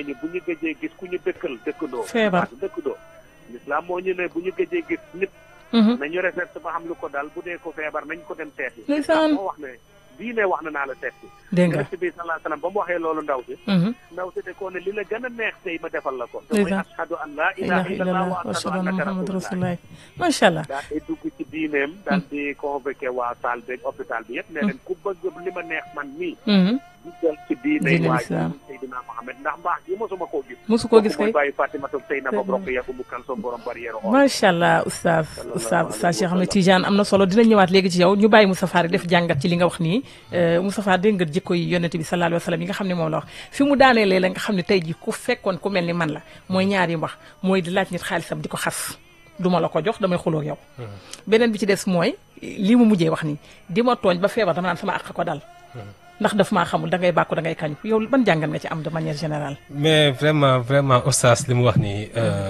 ñu bu ñu gëjee gis ku ñu dëkkal dëkkandoo. Feebar. dëkkandoo. l'islam moo ñu ne bu ñu gëjee gis nit. Mhm. nañu recherche ba xam lu ko dal bu dee ko feebar nañ ko dem seeti. Ndeysaan. moo wax ne diine wax na naa la seeti. dégg nga. yonent bi sallallahu alayhi wasallam ba mu waxee loolu ndaw si. Mhm. ndaw si de ko ne li la gën a neex tey ma defal la ko. te Ndeysaan. mooy ashhadu an laa ilaha ilaha illallah illallah wa wa ashhadu ashhadu anna annaka muhammad rasulullah. rasulullah macha allah. daal di dugg ci diineem. daal di convoqué waa salle beeg hôpital bi yëpp. ne leen ku bëgg li ma neex man mii. Mhm. duggal ci diine Diine waaye lislaam. Seydina Mohamed ndax mbaax gi mosuma koo gis. mosu koo gis kooku mooy kay. bàyyi Fatima toog tey na ko brok yàgg mu kalsoom borom barrière xool. macha allah oustaz Sallallahu oustaz alayhi oustaz Cheikh wa Ahmed sallam. Tidiane am na solo dina ñëwaat léegi ci yow ñu bàyyi Moustapha rek def jàngat ci li nga wax nii Moustapha dégg nga jikko yi yonent bi sallallahu alayhi wa sallam yi nga xam ne moom la wax fi mu daaneelee la nga xam ne tey ji ku fekkoon ku mel ni man la mooy ñaar yi mu wax mooy di laaj nit xaalisam di ko xas duma la ko jox damay xuloo ak yow beneen bi ci des mooy li mu mujjee wax nii di ma tooñ ba feebar dama naan sama àq ko dal ndax daf maa xamul da ngay bàkku da ngay kañu yow ban jàngat nga ci am de manière générale mais vraiment vraiment oustaz li mu wax nii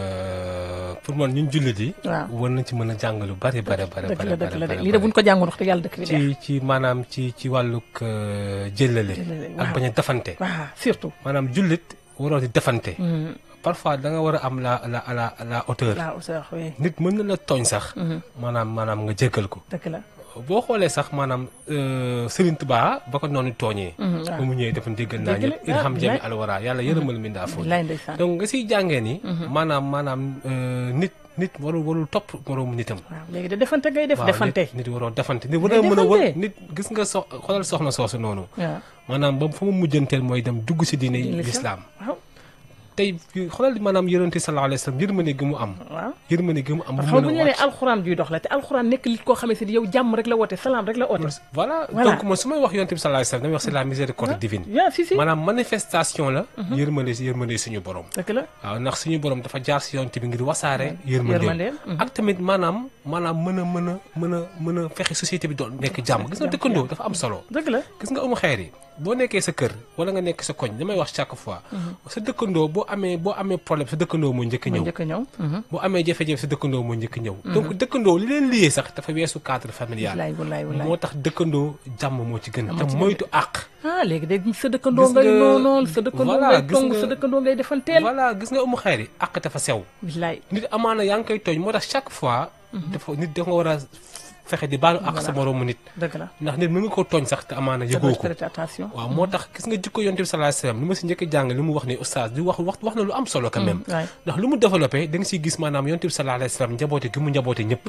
euh, pour man ñun jullit yi. waaw war nañ ci mën a jàng lu bari bari bari dëgg bari la dëgg la de bari lii de buñ ko jàngoon wax dëgg yàlla dëkk bi ci neex ci maanaam ci ci wàllug euh, jëllale Jëllale, ak waaw. bañ a defante waaw surtout maanaam jullit waroo di defante Mhm. parfois da nga war a am la la la la hauteur la hauteur oui nit mën na la tooñ sax maanaam maanaam nga jéggal ko dëgg la boo xoolee sax maanaam euh, Serigne Touba ba ko noonu tooñee Mhm, waaw. ba mu ñëwee dafa déggal naa Dëgg la, ñëpp irham ah, jami bilaay. alwara yàlla yërëmal mi ndaa foofu bilaay ndeysaan donc nga siy jàngee ni maanaam maanaam euh, nit nit warul warul topp moroomu nitam waaw léegi de defante ngay def waaw, defante nit, nit waroo defante nit war Ngay a mën a war defante. nit gis nga so xoolal soxna soosu noonu waaw maanaam ba fa mu mujjanteel mooy dem dugg si diine lislaam waaw tey xoolal maanaam yonente sallallahu alayhi wa sallam yërmande gi mu am waaw yërmande gi mu am xam bu bu mën ñu a nee wàcc alxuraan juy dox la te alxuraan nekk li koo xamante ni yow jàmm rek la woote salaam rek la woote voilà Voilà. donc man su may wax yonente bi sallallahu alayhi wa sallam damay wax c'est la miséricorde divine yaa si si maanaam manifestation la yërmande si yërmande suñu borom dëgg la waaw ndax suñu borom dafa jaar si yonente bi ngir wasaare yërmandeem yërmandeem, mhm. ak tamit maanaam maanaam mën a mën a mën a mën a fexe société bi doon nekk jàmm gis nga dëkkandoo dafa am solo dëgg la gis nga amu xeer yi boo nekkee sa kër wala nga nekk sa koñ damay wax chaque fois sa dëkkandoo boo amee boo amee problème sa dëkkandoo moo njëkk a ma ñëw njëkk a ñëw mhm. boo amee jafe-jafe sa dëkkandoo moo njëkk a ñëw donc dëkkandoo li leen liyee sax dafa weesu cadre familial wallaay wallaay wallaay moo tax dëkkandoo jàmm moo ci gën moo te ci gën. moytu àq ah léegi de sa dëkkandoo Gis ngay nga- noonool sa dëkkandoo voilà, ngay gis tong nga- sa dëkkandoo ngay defanteel voilà gis nga amu xeer yi àq dafa sew billaay nit amaana yaa ngi koy tooñ moo tax chaque fois dafa nit da nga war a fexe di baalu àq sa moroomu nit dëgg la ndax nit mën nga koo tooñ sax te amaana yëgoo ko prêter attention waaw moo tax gis nga jikko yonte bi sallallahu alayhi wasallam li ma si njëkk a jàng li mu wax ni oustaz di wax wax wax na lu am solo quand même waay ndax lu mu développé da nga siy gis maanaam yonte bi sallallahu alayhi wasallam njaboote gi mu njaboote ñëpp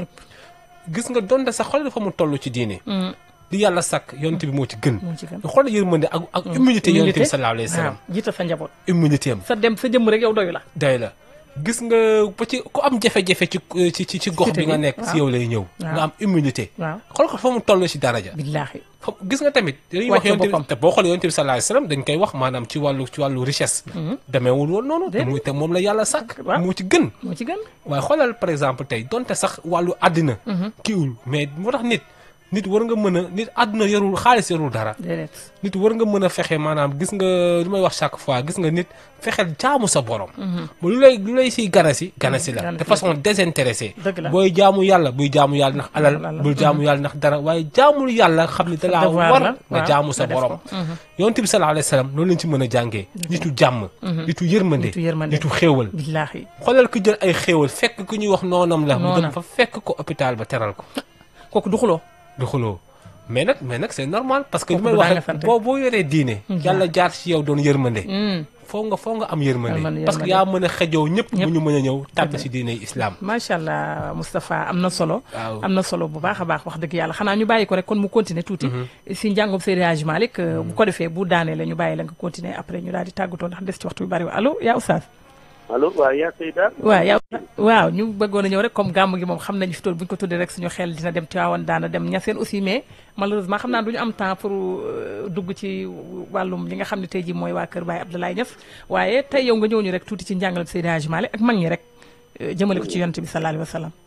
gis nga donte sax xool dafa mu toll ci diine di yàlla sàkk yonte bi moo ci gën moo ci gën xool yërmande ak ak humilité yonte bi sallallahu alayhi wasallam waaw jiital sa njaboot humilité am sa dem sa jëmm rek yow doyu la day la gis nga ba ci ku am jafe-jafe ci ci ci ci gox Cité bi nga bi, nekk si waaw. yow lay ñëw nga am humilité waaw xool ko fa mu toll ci daraja billaahi xam gis nga tamit dañuy wax Wàcce yonte boppam. bi te boo xoolee yonte bi sallallahu alayhi wasallam dañ koy wax maanaam ci wàllu ci wàllu richesse demeewul woon noonu te Déedéet. muy te moom la yàlla sàkk Waaw. moo ci gën moo ci gën waaye xoolal par exemple tey donte sax wàllu àddina kiiwul mais moo tax nit nit war nga mën a nit àdduna yorul xaalis yorul dara déedéet nit war nga mën a fexe maanaam gis nga lu may wax chaque fois gis nga nit fexeel jaamu sa borom ba lu lay lu lay siy ganasi ganasi la Ganasi de façon désintéressée Dëgg la. booy jaamu yàlla buy jaamu yàlla ndax alal Alal. bul jaamu yàlla ndax dara waaye jaamul yàlla xam ni dalaa devoir war la, nga waaw, jaamu sa nga def borom ko. Mhm. yonent bi sallallahu alayhi wa sallam loolu lañ ci mën a jàngee nitu jàmm nitu yërmande Nitu yërmande. nitu xéewal billaahi xoolal ku jël ay xéewal fekk ku ñuy wax noonam la mu dem Noonam. fa fekk ko hôpital ba teral ko kooku du xuloo du xuloo mais nag mais nag c'est normal parce que li Kooku may du wax daa nga rek sant. boo boo yoree diine yàlla jaar ci yow doon yërmande Mm. foo nga foo nga am yërmande Yërmande, parce que yërmande. yaa mën a xejoo ñëpp bu Ñëpp. ñu mën a ñëw tàbb Dëgg ci diine islam macha allah Moustapha am na solo. Waaw. am na solo bu baax a baax wax dëgg yàlla xanaa ñu bàyyi ko rek kon mu continuer tuuti. si njàngum Seydi Hadji Malick euh, bu ko defee bu daanee la ñu bàyyi la nga continuer après ñu daal di tàggatoo ndax des ci waxtu bi bari allo yaa oustaz. allo waaw yaa Seyda. waaw yaa waaw ñu bëggoon a ñëw rek comme gàmm gi moom xam nañu fi tool bu ñu ko tuddee rek suñu xel dina dem Tivaouane daana dem Niassène aussi mais malheureusement xam naa du ñu am temps pour euh, dugg ci wàllum li nga xam ne tey jii mooy waa Kër Baye Abdoulaye Niass waaye tey yow nga ñëw ñu rek tuuti ci njàngalam Seydi Hadji Malick ak mag ñi rek euh, jëmale ko ci yonent bi sallallahu alayhi wa sallam.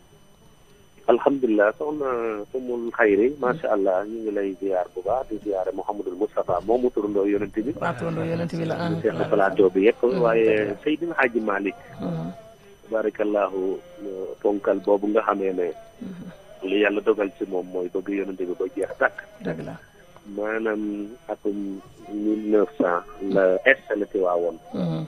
alhamdulilah soxna Umul Xayri macha allah ñu ngi lay ziar bu baax di ziare Mouhamadul Moustapha moom mu turandoo yonent bi. waa turandoo yonent bi la ah. ñu seq plateau bi yëpp waaye Seydina Hadji Malick. Mhm. barakallahu ponkal boobu nga xamee ne. li yàlla dogal ci moom mooy bëgg yonent bi ba jeex tàkk. dëgg la. maanaam atum mille neuf cent la installé Tiwaawoon. Mhm.